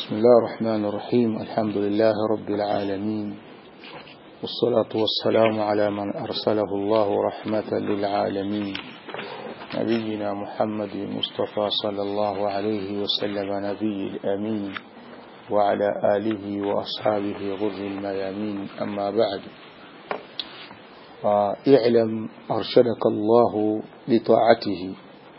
بسم الله الرحمن الرحيم الحمد لله رب العالمين والصلاة والسلام على من أرسله الله رحمة للعالمين نبينا محمد المصطفى صلى الله عليه وسلم نبي الأمين وعلى آله وأصحابه غر الميامين أما بعد فاعلم أرشدك الله لطاعته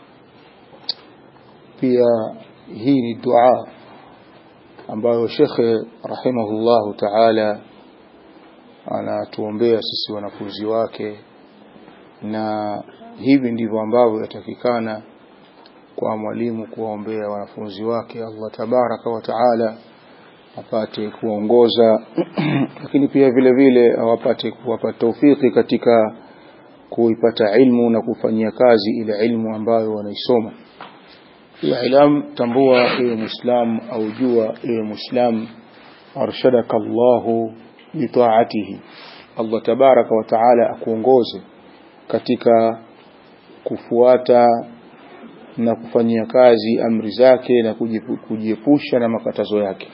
pia hii ni dua ambayo shekhe rahimahullahu taala anatuombea sisi wanafunzi wake na hivi ndivyo ambavyo yatakikana kwa mwalimu kuwaombea wanafunzi wake Allah tabaraka wa taala apate kuongoza lakini pia vile vile awapate kuwapa taufiki katika kuipata ilmu na kufanyia kazi ile ilmu ambayo wanaisoma ilam tambua ewe muislam au jua ewe muislam arshadaka Allahu litaatihi Allah tabaraka wa taala akuongoze katika kufuata na kufanyia kazi amri zake na kujiepusha na makatazo yake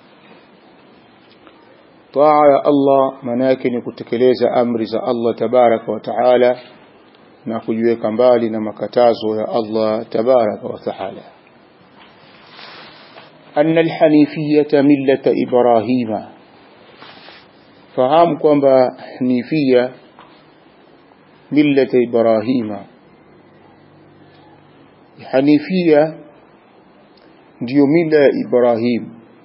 taa ya Allah maana yake ni kutekeleza amri za Allah tabaraka wa taala na kujiweka mbali na makatazo ya Allah tabaraka wa taala أن الحنيفية ملة إبراهيم fahamu kwamba hanifia millata ibrahima hanifia ndiyo mila ya ibrahim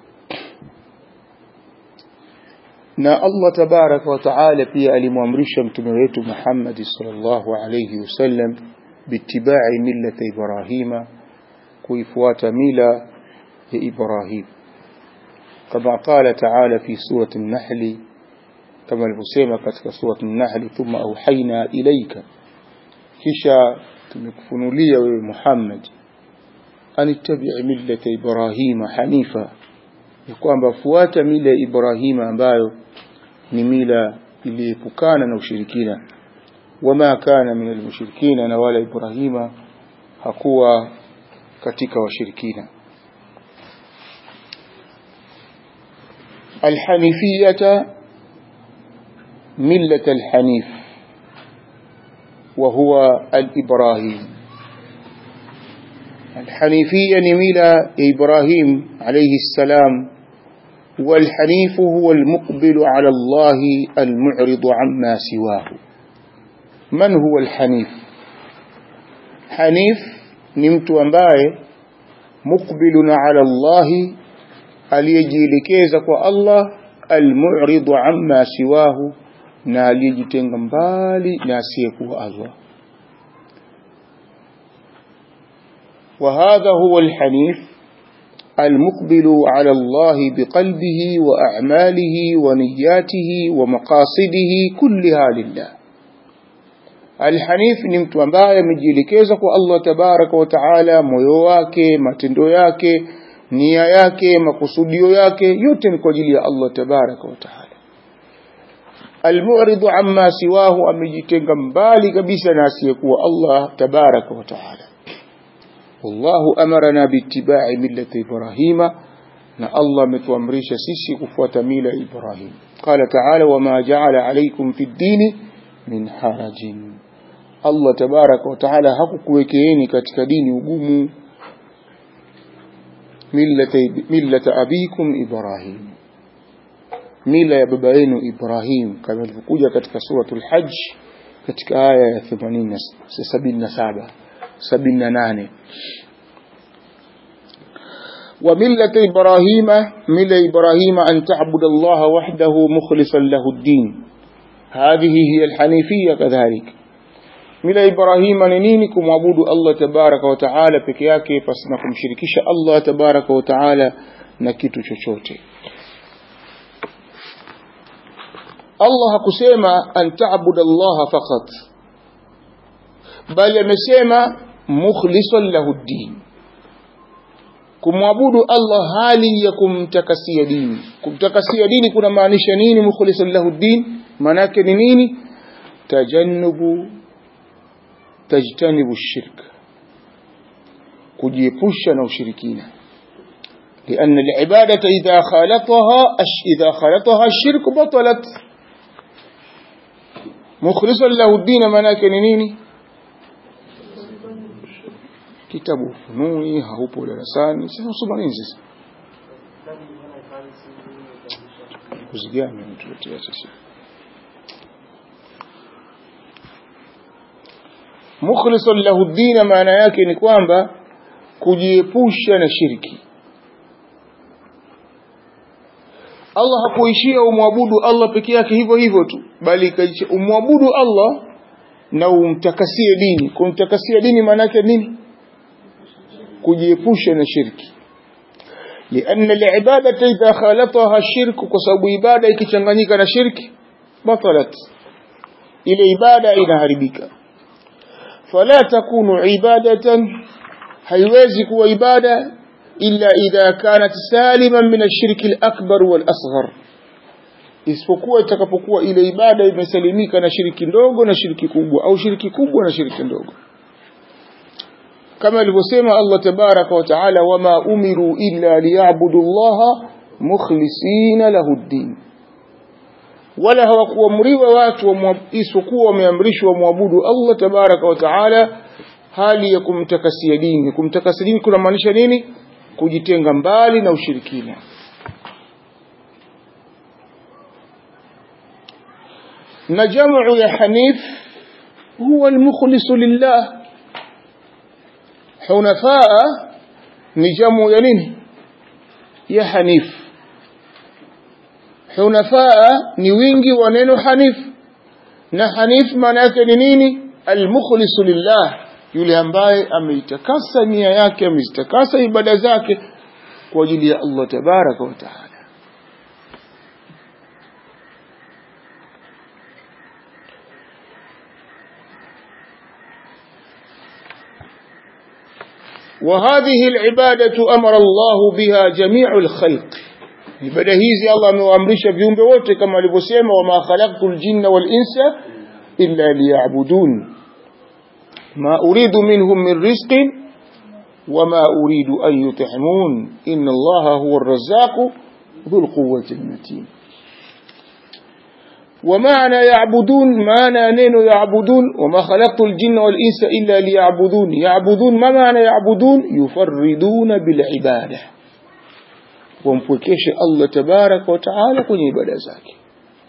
na Allah tabaraka wa taala pia alimwamrisha mtume wetu Muhammad sallallahu alayhi wasallam bitibai millata ibrahima kuifuata mila ya Ibrahim kama qala taala fi surati an-nahl kama alivyosema katika surati an-nahl thumma auhaina ilaika kisha tumekufunulia wewe Muhammad anittabi' millata Ibrahima hanifa ya kwamba fuata mila ya Ibrahima ambayo ni mila iliepukana na ushirikina wama kana min almushrikina na wala Ibrahima hakuwa katika washirikina الحنيفية ملة الحنيف وهو الإبراهيم الحنيفية نميلة إبراهيم عليه السلام والحنيف هو المقبل على الله المعرض عما سواه من هو الحنيف حنيف نمت أمباي مقبل على الله aliyejielekeza kwa Allah almu'ridu amma siwahu na aliyejitenga mbali na asiyekuwa Allah وهذا هو الحنيف المقبل على الله بقلبه وأعماله ونياته ومقاصده كلها لله الحنيف ni mtu ambaye amejielekeza kwa Allah tabaraka wa taala moyo wake matendo yake nia yake makusudio yake yote ni kwa ajili ya Allah tabaraka wa taala almu'ridu amma siwahu amejitenga mbali kabisa na asiyekuwa Allah tabaraka wa taala wallahu amarana biittiba'i millati ibrahima na Allah ametuamrisha sisi kufuata mila ya Ibrahim qala ta'ala wama ja'ala alaykum fi ddini min harajin Allah tabaraka wa taala hakukuwekeeni katika dini ugumu millata abikum Ibrahim mila ya baba yenu Ibrahim kama ilivyokuja katika suratul Hajj katika aya ya 80 77 78 وملة إبراهيم ملة إبراهيم أن تعبد الله وحده مخلصا له الدين هذه هي الحنيفية كذلك mila Ibrahima ni nini kumwabudu Allah tabaraka wa taala peke yake pasina kumshirikisha Allah tabaraka wa taala na kitu chochote Allah hakusema an ta'budu Allah faqat bali amesema mukhlisan lahu din kumwabudu Allah hali ya kumtakasia dini kumtakasia dini kuna maanisha nini mukhlisan lahu din maana yake ni nini tajannubu tajtanibu shirk kujiepusha na ushirikina لأن العبادة إذا خالطها إذا خالطها الشرك بطلت مخلصا له الدين مناك نيني kitabu fununi haupo darasani sasa usoma nini sasa kuzigani mtuletea sasa mukhlisan lahu dina maana yake ni kwamba kujiepusha na shirki Allah hakuishia umwabudu Allah peke yake hivyo hivyo tu bali ikaisha umwabudu Allah na umtakasie dini kumtakasia dini maana yake nini kujiepusha na shirki لأن العبادة إذا خالطها الشرك كسب عبادة ikichanganyika na shirki batalat ile ibada inaharibika فلا تكون عبادة haiwezi kuwa ibada illa idha kanat saliman min ash-shirk al-akbar wal-asghar isipokuwa itakapokuwa ile ibada imesalimika na shiriki ndogo na shiriki kubwa au shiriki kubwa na shiriki ndogo kama alivyosema Allah tabaraka wa taala wama umiru illa liya'budu Allah mukhlisina lahu ad-din wala hawakuamriwa watu isipokuwa wameamrishwa muabudu Allah tabaraka wa taala hali ya kumtakasia dini kumtakasia dini kunamaanisha nini kujitenga mbali na ushirikina na jamu ya hanif huwa almukhlisu lillah hunafaa ni jamu ya nini ya hanif hunafaa ni wingi wa neno hanif na hanif maana yake ni nini almukhlisu lillah yule ambaye ameitakasa nia yake amezitakasa ibada zake kwa ajili ya Allah tabaraka wa taala وهذه العبادة أمر الله بها جميع الخلق ibada hizi Allah amewaamrisha viumbe wote kama alivyosema wama khalaqtul jinna wal insa illa liya'budun ما أريد منهم من رزق وما أريد أن يطعمون إن الله هو الرزاق ذو القوة المتين ومعنى يعبدون معنى نين يعبدون وما خلقت الجن والإنس إلا ليعبدون يعبدون ما معنى يعبدون يفردون بالعبادة ومفكيش الله تبارك وتعالى كن عبادة ذاك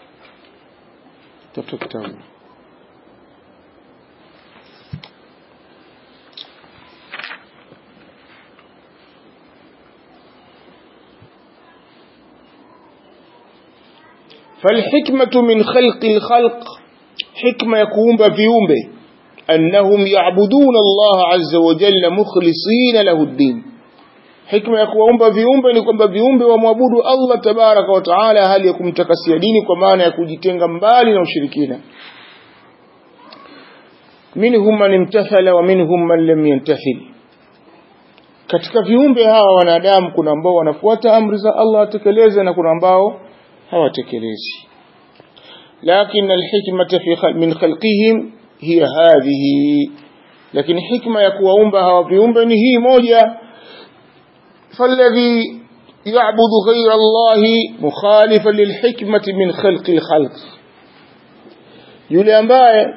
تفتكتون فالحكمة من خلق الخلق حكمة يكون بيومبه أنهم يعبدون الله عز وجل مخلصين له الدين حكمة يكون بيومبه لكم بيومبه ومعبود الله تبارك وتعالى هل يكون تكسي ديني كمان يكون جتنغ مبالي وشركين منهم من امتثل ومنهم من لم ينتثل katika viumbe hawa wanadamu kuna ambao wanafuata amri za Allah atekeleze na kuna ambao hawatekelezi lakini alhikmata fi min khalqihim hiya hadhihi lakini hikma ya kuwaumba hawa viumbe ni hii moja falladhi يعبد غير الله مخالفا للحكمة من خلق الخلق yule ambaye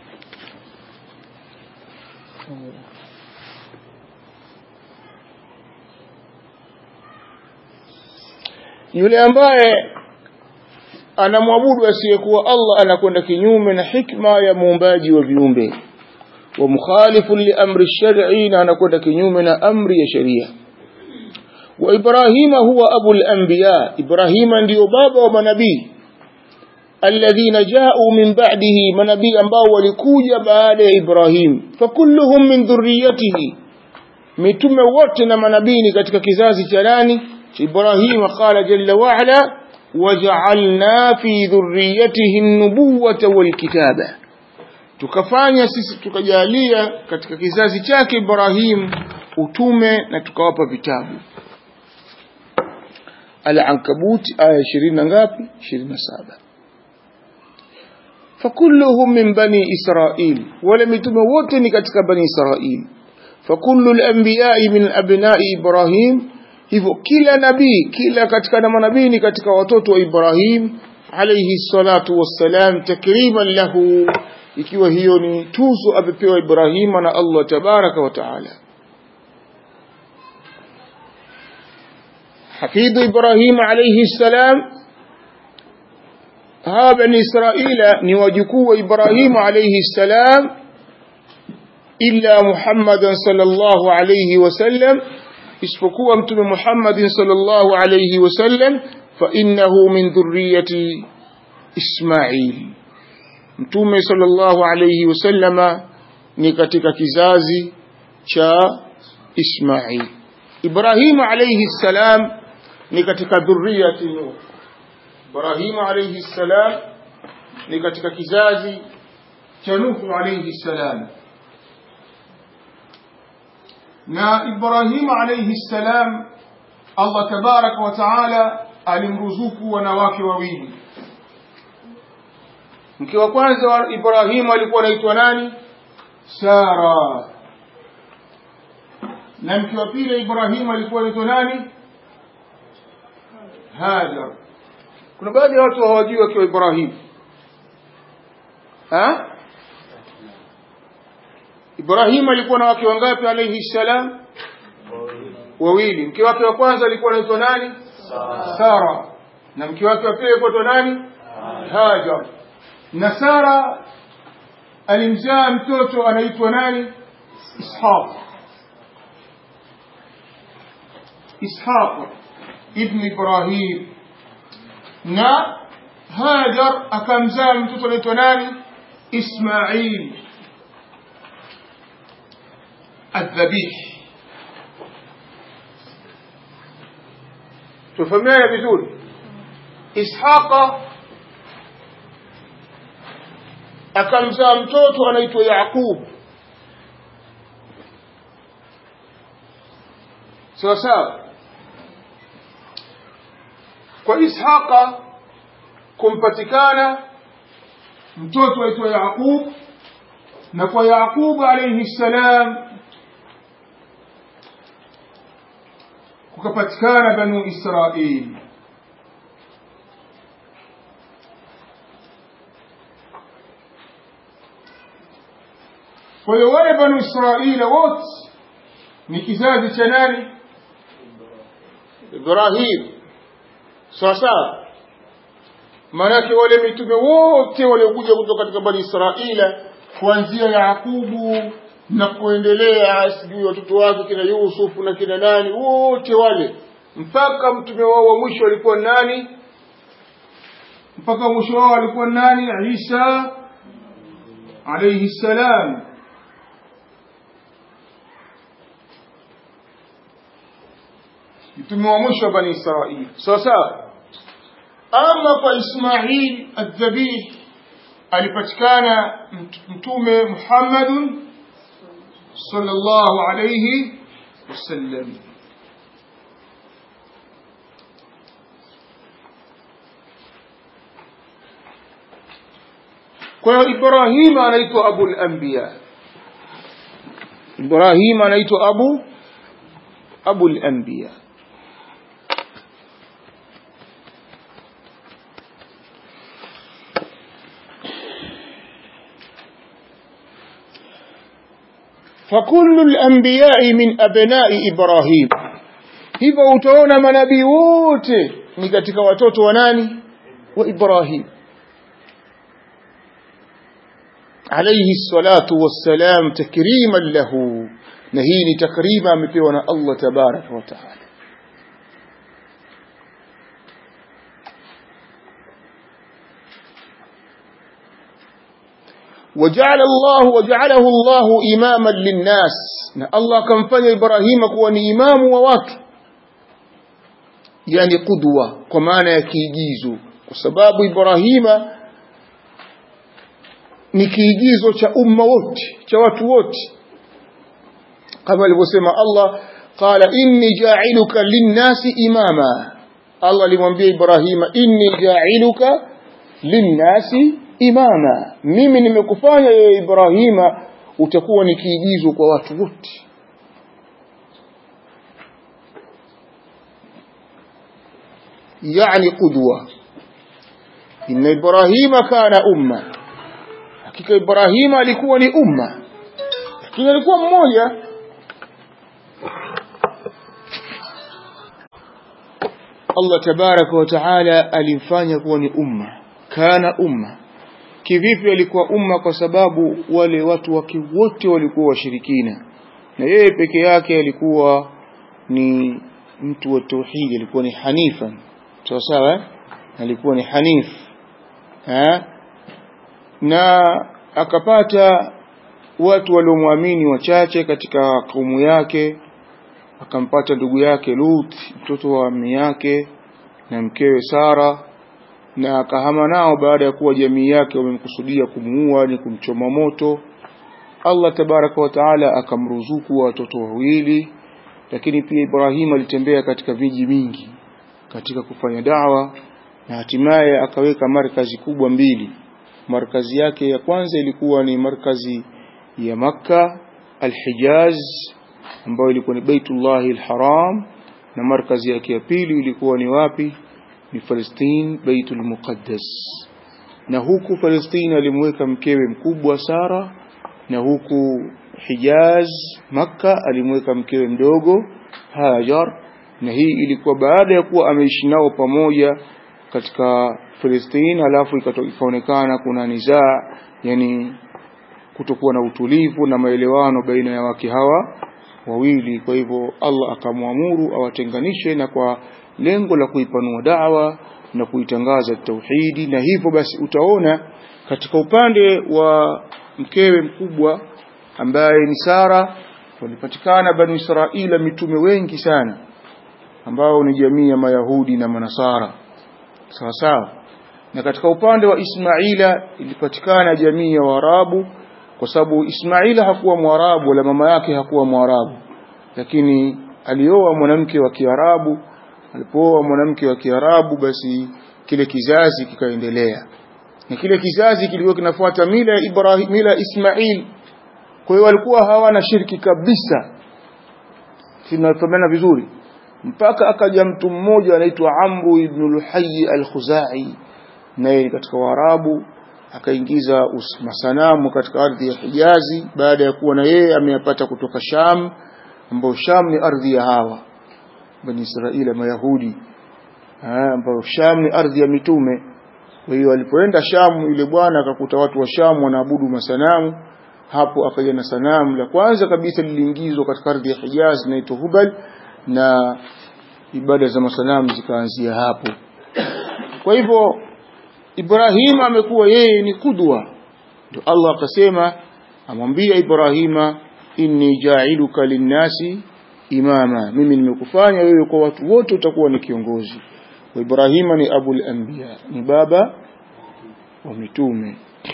yule ambaye anamwabudu asiyekuwa Allah anakwenda kinyume na hikma ya muumbaji wa viumbe wa mukhalifu li amri shar'i na anakwenda kinyume na amri ya sheria wa Ibrahima huwa abu al-anbiya Ibrahima ndiyo baba wa manabii alladhina ja'u min ba'dihi manabii ambao walikuja baada ya Ibrahim fakulluhum min dhurriyyatihi mitume wote na manabii ni katika kizazi cha nani إبراهيم قال جل وعلا وجعلنا في ذريته النبوة والكتابة tukafanya sisi tukajalia katika kizazi chake Ibrahim utume na tukawapa vitabu Al-Ankabut aya 20 na ngapi 27 fakulluhum min bani Israil wala mitume wote ni katika bani Israil fakullu al-anbiya'i min abna'i Ibrahim hivyo kila nabii kila katika na manabii ni katika watoto wa Ibrahim alayhi salatu wassalam takriman lahu ikiwa hiyo ni tuzo amepewa Ibrahima na Allah tabaraka wa taala حفيد إبراهيم عليه السلام ها بني إسرائيل نواجكوا إبراهيم عليه السلام إلا محمدا صلى الله عليه وسلم اسفكوا أمتم محمد صلى الله عليه وسلم فإنه من ذرية إسماعيل mtume sallallahu alayhi wasallama ni katika kizazi cha Ismail Ibrahim alayhi salam ni katika dhurriyati Nuh Ibrahim alayhi salam ni katika kizazi cha Nuh alayhi salam na Ibrahim alayhi salam Allah tabaraka wa taala alimruzuku wanawake wawili mke wa kwanza wa Ibrahimu alikuwa anaitwa nani Sara na mke wa pili Ibrahimu alikuwa anaitwa nani Hajar kuna baadhi ya watu hawajui wakiwa Ibrahimu ha Ibrahimu alikuwa na wake wangapi alayhi salam wawili mke wake wa kwanza alikuwa anaitwa nani Sara na mke wake wa pili alikuwa anaitwa nani Hajar na Sara alimzaa mtoto anaitwa nani Ishaq Ishaq ibn Ibrahim na Hajar akamzaa mtoto anaitwa nani Ismail الذبيح tufahamiana vizuri Ishaqa akamzaa mtoto anaitwa Yaqub sawa sawa kwa Ishaqa kumpatikana mtoto aitwa Yaqub na kwa Yaqub alayhi salam kukapatikana banu Israili kwa hiyo wale banu Israila wote ni kizazi cha nani Ibrahim sawa sawa maanake wale mitume wote waliokuja kutoka katika bani Israila kuanzia Yakubu na kuendelea sijui watoto wake kina Yusufu na kina nani wote wale mpaka mtume wao wa mwisho alikuwa nani mpaka mwisho wao alikuwa nani Isa alayhi salam mtume wa mwisho wa bani Israili sawa sawa ama kwa Ismail adhabih alipatikana mtume Muhammadun sallallahu alayhi wasallam kwa hiyo Ibrahim anaitwa abul anbiya Ibrahim anaitwa abu abul anbiya فكل الأنبياء من أبناء إبراهيم hivyo utaona manabii wote ni katika watoto wa nani wa Ibrahim alayhi salatu wassalam takriman lahu na hii ni takrima amepewa na Allah tabaraka wa taala وجعل الله وجعله الله إماما للناس na Allah akamfanya Ibrahima kuwa ni imamu wa watu yani qudwa kwa maana ya kiigizo kwa sababu Ibrahima ni kiigizo cha umma wote cha watu wote kama alivyosema Allah qala inni ja'iluka linnasi imama Allah alimwambia Ibrahima inni ja'iluka linnasi imama mimi nimekufanya wewe Ibrahima utakuwa ni kiigizo kwa watu wote yani qudwa inna ibrahima kana umma hakika ibrahima alikuwa ni umma lakini alikuwa mmoja Allah tabaraka wa taala alimfanya kuwa ni umma kana umma kivipi alikuwa umma kwa sababu wale watu wake wote walikuwa washirikina na yeye peke yake alikuwa ni mtu wa tauhidi alikuwa ni hanifa sawa sawa alikuwa ni hanif ha? na akapata watu waliomwamini wachache katika kaumu yake akampata ndugu yake Lut mtoto wa ammi yake na mkewe Sara na akahama nao baada ya kuwa jamii yake wamemkusudia kumuua ni kumchoma moto Allah tabaraka wa taala akamruzuku watoto wawili lakini pia Ibrahim alitembea katika viji mingi katika kufanya dawa na hatimaye akaweka markazi kubwa mbili markazi yake ya kwanza ilikuwa ni markazi ya Makka Al-Hijaz ambayo ilikuwa ni Baitullah al-Haram na markazi yake ya pili ilikuwa ni wapi ni Palestine Baitul Muqaddas na huku Palestine alimweka mkewe mkubwa Sara na huku Hijaz Makka alimweka mkewe mdogo Hajar na hii ilikuwa baada ya kuwa ameishi nao pamoja katika Palestine alafu ikaonekana kuna nizaa yani kutokuwa na utulivu na maelewano baina ya wake hawa wawili kwa hivyo Allah akamwamuru awatenganishe na kwa lengo la kuipanua da'wa na kuitangaza tauhidi na hivyo basi utaona katika upande wa mkewe mkubwa ambaye ni Sara walipatikana banu Israila mitume wengi sana ambao ni jamii ya Mayahudi na Manasara sawa sawa na katika upande wa Ismaila ilipatikana jamii ya Waarabu kwa sababu Ismaila hakuwa Mwarabu wala mama yake hakuwa Mwarabu lakini alioa mwanamke wa Kiarabu alipooa mwanamke wa Kiarabu basi kile kizazi kikaendelea na kile kizazi kilikuwa kinafuata mila ya Ibrahim mila Ismail kwa hiyo walikuwa hawana shirki kabisa tunafahamiana vizuri mpaka akaja mtu mmoja anaitwa Amru ibn Luhayy al-Khuzai naye katika Waarabu akaingiza masanamu katika ardhi ya Hijazi baada ya kuwa na yeye ameyapata kutoka Sham ambao Sham ni ardhi ya hawa bani Israila Mayahudi ambao Sham ni ardhi ya mitume kwa hiyo alipoenda Sham yule bwana akakuta watu wa Sham wanaabudu masanamu hapo akaja na sanamu la kwanza kabisa liliingizwa katika ardhi ya Hijaz inaitwa Hubal na ibada za masanamu zikaanzia hapo kwa hivyo Ibrahima amekuwa yeye ni kudwa ndio Allah akasema amwambia Ibrahima inni ja'iluka linnasi imama mimi nimekufanya wewe kwa watu wote utakuwa ni kiongozi wa Ibrahima ni abul anbiya ni baba wa mitume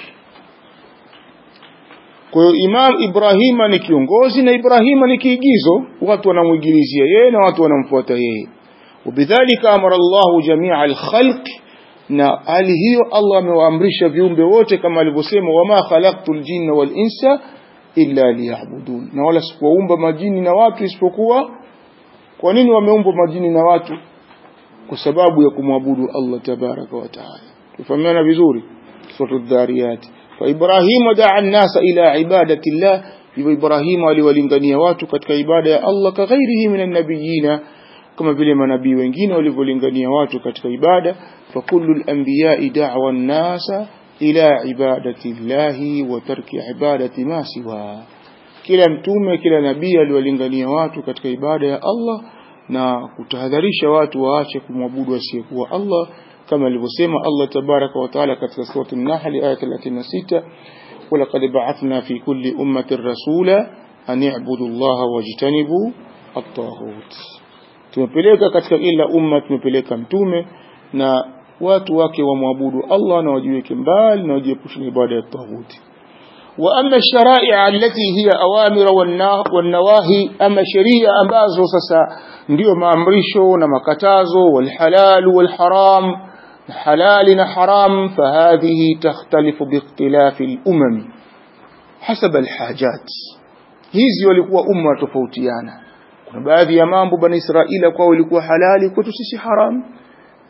kwa hiyo Imam Ibrahima ni kiongozi na Ibrahima ni kiigizo watu wanamwigilizia yeye na watu wanamfuata yeye وبذلك أمر الله جميع الخلق na hali hiyo Allah amewaamrisha viumbe wote kama alivyosema wama khalaqtul jinna wal insa illa liya'budun na wala sikuwaumba majini na watu isipokuwa kwa nini wameumbwa majini na watu kwa sababu ya kumwabudu Allah tabaraka wa taala tufahamiana vizuri sura dhariyat fa ibrahim da'a an-nasa ila ibadati Allah hivyo Ibrahim aliwalingania watu katika ibada ya Allah ka ghairihi minan nabiyina kama vile manabii wengine walivyolingania watu katika ibada fa kullu al-anbiya'i da'wa an-nasa ila ibadati Allah wa tarki ibadati ma siwa kila mtume kila nabii aliwalingania watu katika ibada ya Allah na kutahadharisha watu waache kumwabudu asiyekuwa Allah kama alivyosema Allah tabaraka wa taala katika sura an-Nahl aya 36 ولقد بعثنا في كل أمة رسولا أن يعبدوا الله واجتنبوا الطاغوت tumepeleka katika kila umma tumepeleka mtume na watu wake wamwabudu Allah na wajiweke mbali na wajiepushe na ibada ya taghuti wa amma sharai' allati hiya awamir wan nawahi ama sheria ambazo sasa ndio maamrisho na makatazo wal halal wal haram halali na haram fahadhihi takhtalifu biikhtilafi al umam hasab al hajat hizi walikuwa umma tofautiana kuna baadhi ya mambo bani Israila kwao ilikuwa halali kwetu sisi haram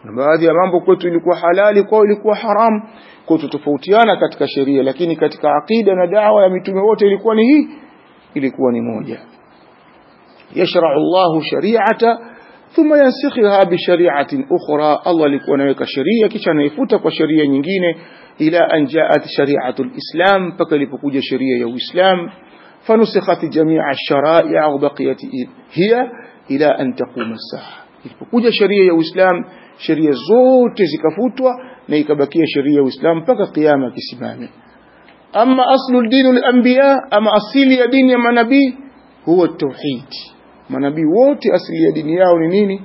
na baadhi ya mambo kwetu ilikuwa halali kwao ilikuwa haramu kwa tutofautiana katika sheria lakini katika aqida na dawa ya mitume wote ilikuwa ni hii ilikuwa ni moja yashra'u Allahu shari'ata thumma yansikhiha bi shari'atin ukhra Allah alikuwa anaweka sheria kisha anaifuta kwa sheria nyingine ila an ja'at shari'atu al-islam mpaka ilipokuja sheria ya Uislamu fanusikhat jami'a ash-shara'i' wa baqiyat hiya ila an taquma as-sa'a ilipokuja sheria ya Uislamu sheria zote zikafutwa na ikabakia sheria ya Uislamu mpaka kiyama kisimame ama aslu dini al-anbiya ama asili ya dini ya manabii huwa tauhid manabii wote asili ya dini yao ni nini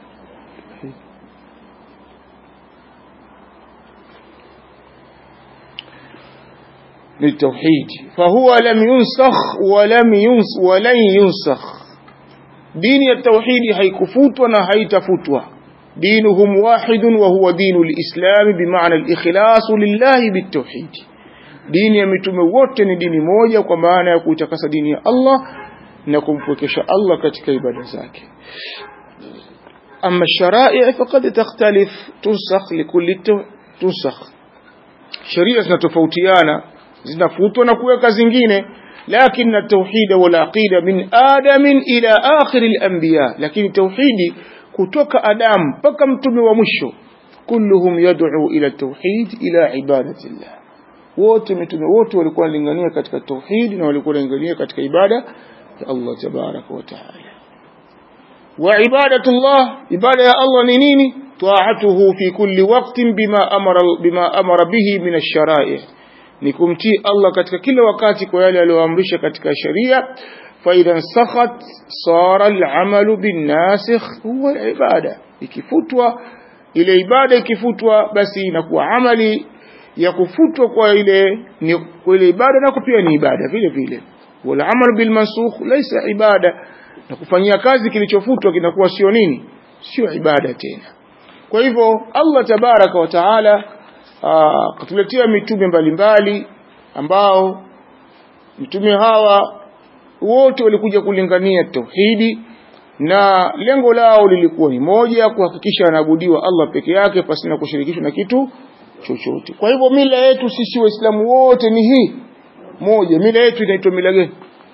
ni tauhid fahuwa lam yunsakh wa lam yuns wa lan yunsakh dini ya tauhidi haikufutwa na haitafutwa دينهم واحد وهو دين الإسلام بمعنى الإخلاص لله بالتوحيد دين يمتم wote دين moja kwa maana ya kuitakasa dini ya Allah na kumpwekesha Allah katika ibada zake أما الشرائع فقد تختلف تنسخ لكل تنسخ sheria zinatofautiana zinafutwa na kuweka zingine لكن التوحيد والعقيدة من آدم إلى آخر الأنبياء لكن توحيدي kutoka Adam mpaka mtume wa mwisho kulluhum yad'u ila tauhid ila ibadatillah wote mitume wote walikuwa wanalingania katika tauhid na walikuwa wanalingania katika ibada ya Allah tabaraka wa taala wa ibadatullah ibada ya Allah ni nini ta'atuhu fi kulli waqtin bima amara bima amara bihi min ash-shara'i ni kumtii Allah katika kila wakati kwa yale aliyoamrisha katika sheria فإذا انسخت صار العمل بالناسخ هو العبادة ikifutwa ile ibada ikifutwa basi inakuwa amali ya kufutwa kwa ile ni kwa ile ibada na pia ni ibada vile vile wal amal bil mansukh laysa ibada na kufanyia kazi kilichofutwa kinakuwa sio nini sio ibada tena kwa hivyo Allah tabaraka wa taala katuletea mitume mbalimbali ambao mitume hawa wote walikuja kulingania tauhidi na lengo lao lilikuwa ni moja kuhakikisha anaabudiwa Allah peke yake pasina kushirikishwa na kitu chochote kwa hivyo mila yetu sisi waislamu wote ni hii moja mila yetu inaitwa mila gani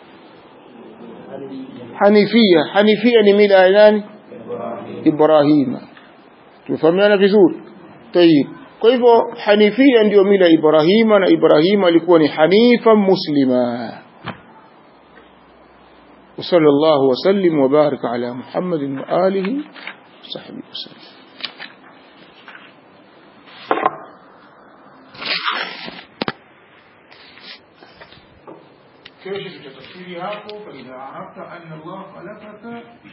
Hanifia Hanifia ni mila ya nani Ibrahima tumefahamiana vizuri tayib kwa hivyo Hanifia ndiyo mila ya Ibrahima na Ibrahima alikuwa ni hanifa muslima وصلى الله وسلم وبارك على محمد وآله وصحبه وسلم كيف تتفسيري هاكو فإذا عرفت أن الله خلقك